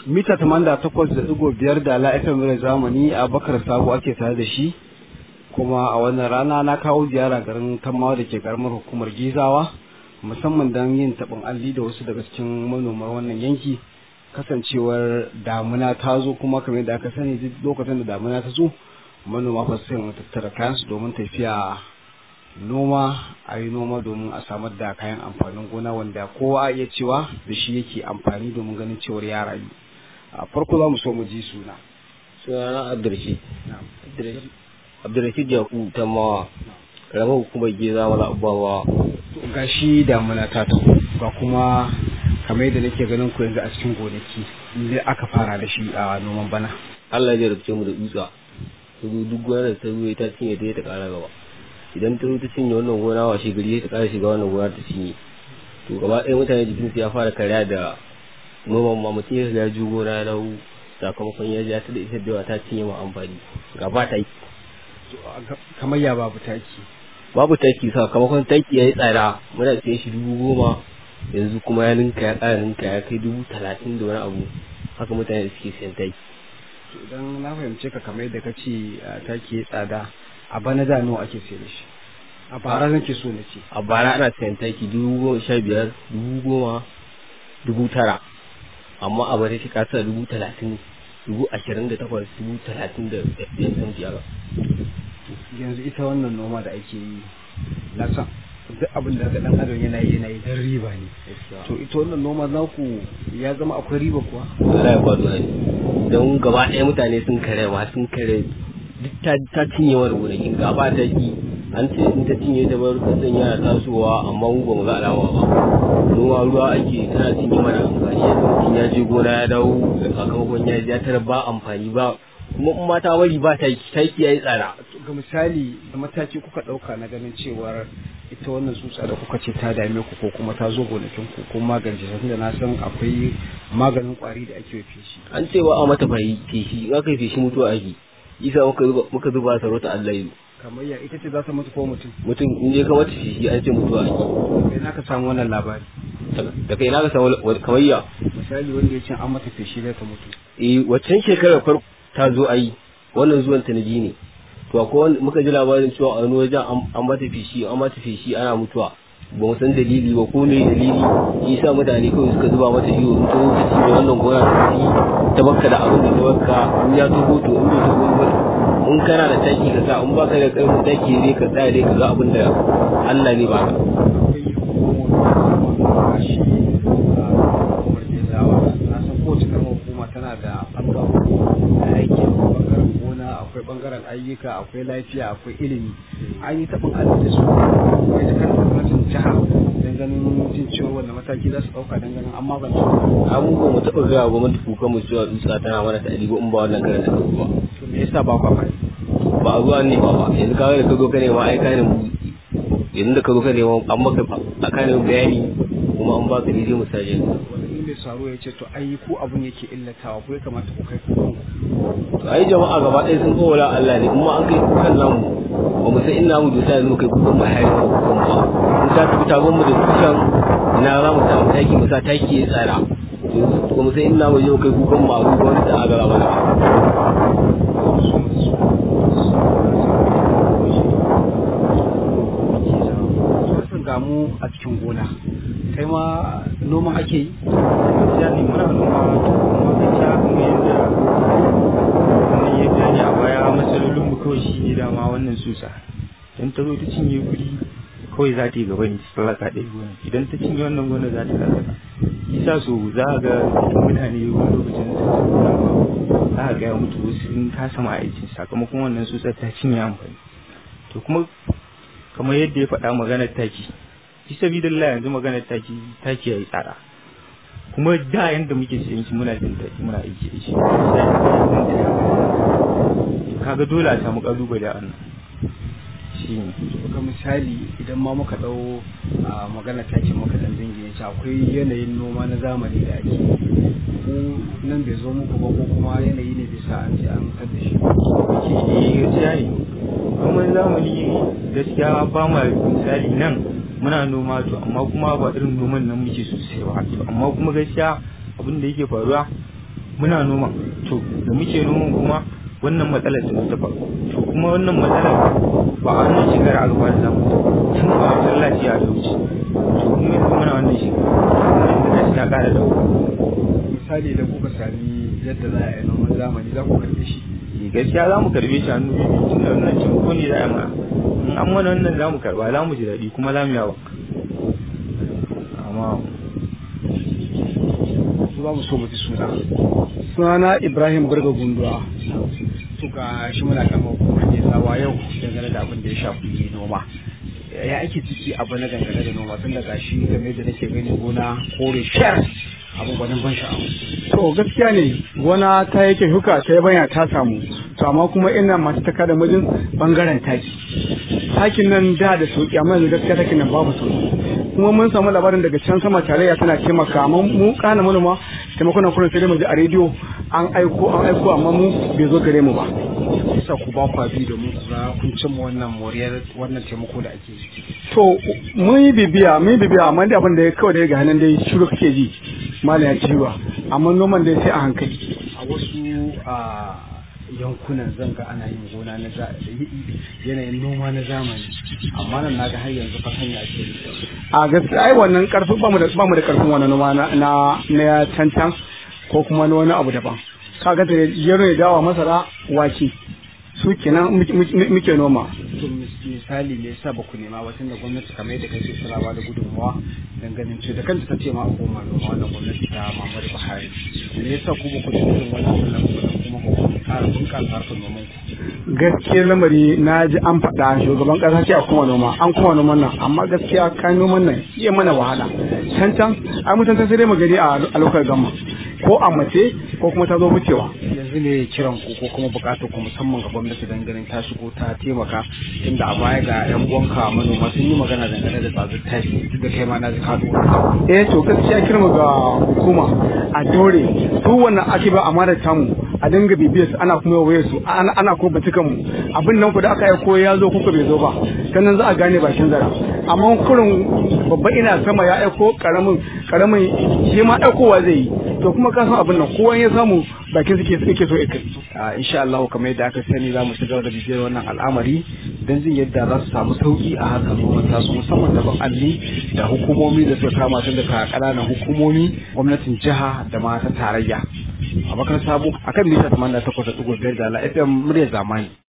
mita 88.5 da la'ifin mura zamani a bakar sabo ake tare da shi kuma a wannan rana na kawo ziyara garin kamawa da ke karamar hukumar gizawa musamman don yin taɓin alli da wasu daga cikin manomar wannan yanki kasancewar damuna ta zo kuma kamar da aka sani duk lokacin da damuna ta zo manoma fa sai mu tattara kayansu domin tafiya noma a yi noma domin a samar da kayan amfanin gona wanda kowa ya cewa da shi yake amfani domin ganin cewar ya rayu a farko za mu so mu ji suna sunana abdurrashid abdurrashid yaku ta mawa ramar hukumar geza wala abubuwa ga shi damuna ta taho ga kuma kamar yadda nake ganin ku yanzu a cikin gonaki ne aka fara da shi a noman bana Allah ya rubuce mu da dutsa duk gonar da ta ruwa ta cinye ta ta kara gaba idan ta ta cinye wannan gona wa gari ta kara shiga wannan gona ta cinye to gaba ɗaya mutane jikin su ya fara karya da noman ma mutum ya ya ju gona ya dawo sakamakon ya ja ta da ita da ta cinye ma amfani gaba ta yi kamar ya babu taki babu taki sakamakon taki ya yi tsada muna siyan shi dubu goma yanzu kuma ya ninka ya ƙara ninka ya kai dubu talatin da wani abu haka mutane da suke siyan taki idan na fahimce ka kamar yadda ka ce taki ya tsada a bana da nawa ake sayar da shi a bara nake so na ce a bara ana sayan taki dubu goma sha biyar dubu goma dubu tara amma a bari shi kasa dubu talatin dubu ashirin da takwas dubu talatin da ɗayan san biyar yanzu ita wannan noma da ake yi na san duk abin da dan adam yana yi yana yi dan riba ne to ita wannan noma naku ya zama akwai riba kuwa Allah ya kwado ne don gaba ɗaya mutane sun kare ma sun kare duk ta ta cinye wani gonakin gaba ta ki an ce in ta cinye ta bar kasan yana tasowa amma mu ba mu ga alama ba noma ruwa ake tana cinye mana amfani yadda mutum ya je gona ya dawo da sakamakon ya ya tara ba amfani ba kuma in mata bari ba taki taki yayi tsada ga misali da mataki kuka ɗauka na ganin cewar ita wannan tsutsa da kuka ce ta dame ku ko kuma ta zo gonakin ku ko magance ta tunda na san akwai maganin kwari da ake feshi an ce ba a mata feshi in aka yi feshi mutuwa ake isa muka zuba muka zuba sarauta Allah yi kamar ya ita ce za ta mutu ko mutum mutum in je ka mata feshi an ce mutuwa ake kai na ka samu wannan labari da kai na ka samu kamar ya misali wanda ya ce an mata feshi za ta mutu eh waccan shekarar farko ta zo ayi wannan zuwan ta nabi ne to akwai muka ji labarin cewa a wani wajen an mata feshi an mata feshi ana mutuwa ba mu san dalili ba ko me dalili shi sa mutane kawai suka zuba mata iyo in to ta cinye wannan gona ta ci ta bakka da abin da ta bakka in ya toho to in bai toho ba in kana da taki ka sa in baka da karfin taki dai ka tsaya dai ka ga abin da Allah ne baka tana da ɓangaren aiki ɓangaren gona akwai ɓangaren ayyuka akwai lafiya akwai ilimi an yi taɓin arziki da su akwai ta kan gwamnatin jiha don ganin jin ciwon wanda mataki za su ɗauka don ganin an magance abubuwa mu taɓa gaya gwamnati kuka mu cewa dutsa tana mana ta ɗalibu in ba wannan karan da ba to me yasa ba kwa fari ba a zuwa ne ba ba yanzu kawai da ka zo ka nema ai ka ne yanzu da ka zo ka nema an maka a ka ne bayani kuma an baka daidai misali mai saro ya ce to ai ku abun yake illatawa ko ya kamata ku kai kukan to ai jama'a gaba ɗaya sun kowa Allah ne kuma an kai kukan namu ba mu san ina mu dosa yanzu kai kukan mu har kukan ba in ta tafi ta mu da kukan ina za mu samu taki mu sa taki ya tsara ba mu san ina mu je kai kukan mu a ruwa wani da agara mana ga mu a cikin gona kai ma noma ake yi gaskiya ne muna noma kuma gaskiya kuma yadda wannan ya gani a baya matsalolin mu kawai shi ne dama wannan susa idan ta zo ta cinye guri kawai za ta yi gaba ne ta lalaka ɗaya gona idan ta cinye wannan gona za ta lalaka isa so za a ga mutane wani lokacin da ta gona ba za a ga ya mutu wasu sun kasa ma aikin sakamakon wannan susar ta cinye amfani to kuma kamar yadda ya faɗa maganar taki fi sabidallah yanzu maganar taki taki yayi tsada kuma da yanda muke siyan shi muna jin taki muna aiki da shi kaga dole a samu kalubale a wannan shi ne ga misali idan ma muka dau a magana takin muka dan dingine shi akwai yanayin noma na zamani da ake ko nan bai zo muku ba ko kuma yanayi ne bisa an ce an da shi eh gaskiya ne noman zamani gaskiya ba ma misali nan muna noma to amma kuma ba irin noman nan muke sosai ba to amma kuma gaskiya abin da yake faruwa muna noma to da muke noman kuma wannan matsalar ta ta faru to kuma wannan matsalar ba a wannan shekara aka fara samu tun a masallaci a wuce to kuma yanzu muna wannan shekara wannan da ta ƙara dawo misali da kuka sami yadda za a yi noman zamani za ku karɓe shi gaskiya za mu karbe shi hannu biyu tun da wannan taimako ne za a mana in an mana wannan za mu karba za mu ji daɗi kuma za mu yawa amma su za mu so mu ji suna sunana ibrahim burga gunduwa to ga shi muna kama hukumar ne sawa yau dangane da abin da ya shafi noma ya ake ciki abu na dangane da noma tun daga shi game da nake gani gona kore shar abin gwanin ban sha'awa to gaskiya ne gona ta yake huka ta yabanya ta samu to amma kuma ina masu taka da mijin bangaren taki takin nan da da sauki amma yanzu gaskiya takin nan babu sauki kuma mun samu labarin daga can sama tarayya tana taimaka amma mu kana manoma taimakon nan kullum sai dai mu ji a rediyo an aiko an aiko amma mu bai zo gare mu ba bisa ku ba kwa bi domin ku ga kun cimma wannan moriyar wannan taimako da ake yi to mun yi bibiya mun yi bibiya amma dai abin da ya kawai da ya ga hannun dai shiru kake ji malam ya ci ruwa amma noman dai sai a hankali a wasu a yankunan zanga ana yin gona na za- yanayin noma na zamani amma nan naga har yanzu fatanya ake yi a gaskiya ai wannan karfin ba mu da ba mu da karfin wannan noma na na na cancan ko kuma na wani abu daban kaga da yaro ya dawa masara wake su kenan muke- muke muke noma to mis- misali me yasa ba ku nema ba tunda gwamnati kamar yadda kake tana ba da gudunmawa dan ganin ce da kanta ta ce ma a koma noma wannan gwamnati ta Muhammadu Buhari me yasa ku ba ku da irin wannan wannan kuma ku ƙara bunƙasa harkar noman ku gaskiyar lamari na ji an faɗa shugaban ƙasa ce a kuma noma an kuma noman nan amma gaskiya kayan noman nan iya mana wahala can can ai mutan sai dai mu gani a a lokacin gamma ko a mace ko kuma ta zo wucewa yanzu ne kiran ku ko kuma bukatar ku musamman ga gwamnati dan ganin ta shigo ta taimaka tunda a baya ga yan uwanka manoma sun yi magana dangane da tsadar tashi duk da kai ma na ji ka dora eh to gaskiya kirma ga hukuma a dore duk wannan ake ba amana tamu a dinga bibiyar su ana kuma waye su ana ana ko batukan mu abin nan ku da aka yi ko ya zo kuka bai zo ba sannan za a gane bakin zara amma kurin babba ina sama ya aiko karamin karamin shi ma aikowa zai yi to kuma ka san abin nan kowa ya samu bakin suke suke so ya kai a insha Allah kamar yadda aka sani za mu ci gaba da bibiyar wannan al'amari don jin yadda za su samu sauki a harkar noman tasu musamman da alli da hukumomi da suka kama tun daga ƙananan hukumomi gwamnatin jiha da ma ta tarayya a bakar sabo akan mita 88.5 da la FM muryar zamani